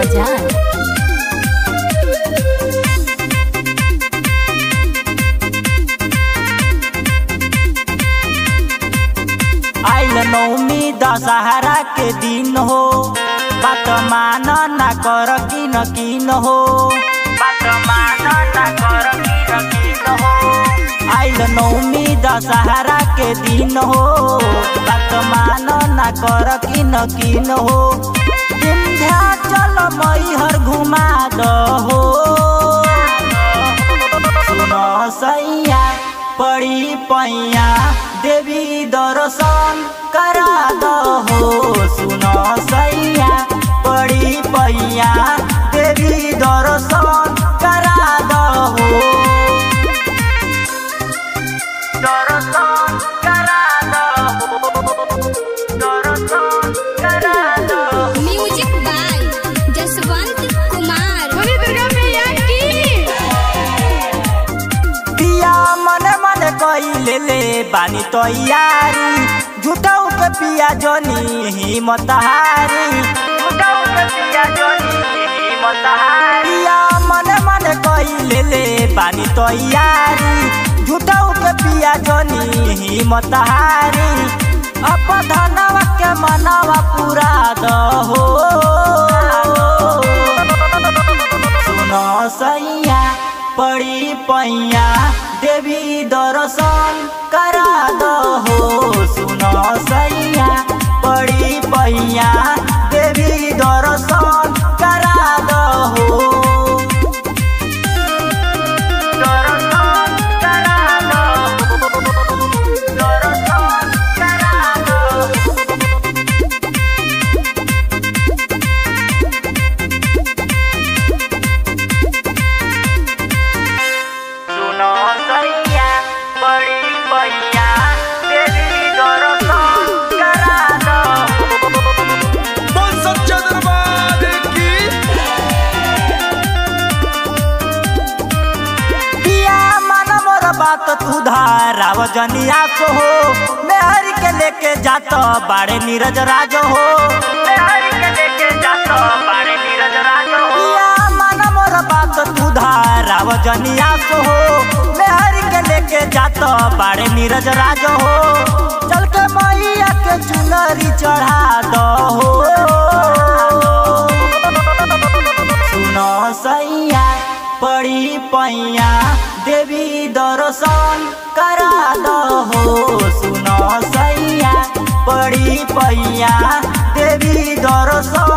बाजार आइल नौमी दशहरा के दिन हो बात मान ना कर किन किन हो बात मान ना कर किन किन हो आइल नौमी दशहरा के दिन हो बात मान ना कर किन किन हो विंध्याचल मैहर घुमा दहो सुनो सैया पड़ी पैया देवी दर्शन करा दहो सुनो सैया पड़ी पैया देवी दर्शन करा दहो दर्शन करा दहो दर्शन करा दहो म्यूजिक बाय जसवंत कुमार बोली दुर्गा मैया की पिया मन मन कइले ले बानी तैयारी झूठाऊ के पिया जोनी हिम्मत हारी झूठाऊ के पिया जोनी हिम्मत हारी पिया मन मन कइले ले बानी तैयारी झूठाऊ के पिया जोनी हिम्मत हारी अप धनवा के मनवा पूरा दहो सुनो सैया पड़ी पैया देवी दर्शन करा दहो सुनो सैया पड़ी पैया देवी दर्शन करा दहो दर्शन करा दहो दर्शन करा दहो सुनो सैया बड़ी पैया तेरी दर्शन करा दो बोल सच्चा दरबार की पिया मन मोर बात तू धाराव जनिया सो हो मेहर के लेके जात बाड़े नीरज राज हो मेहर के लेके जात बाड़े नीरज राज हो पिया मन मोर बात तू धाराव जनिया सो हो मेहर के लेके जात बाड़े नीरज राज हो चल के मैया के चुनरी चढ़ा दो सुनो सैया पड़ी पैया देवी दर्शन करा दहो सुनो सैया पड़ी पैया देवी दर्शन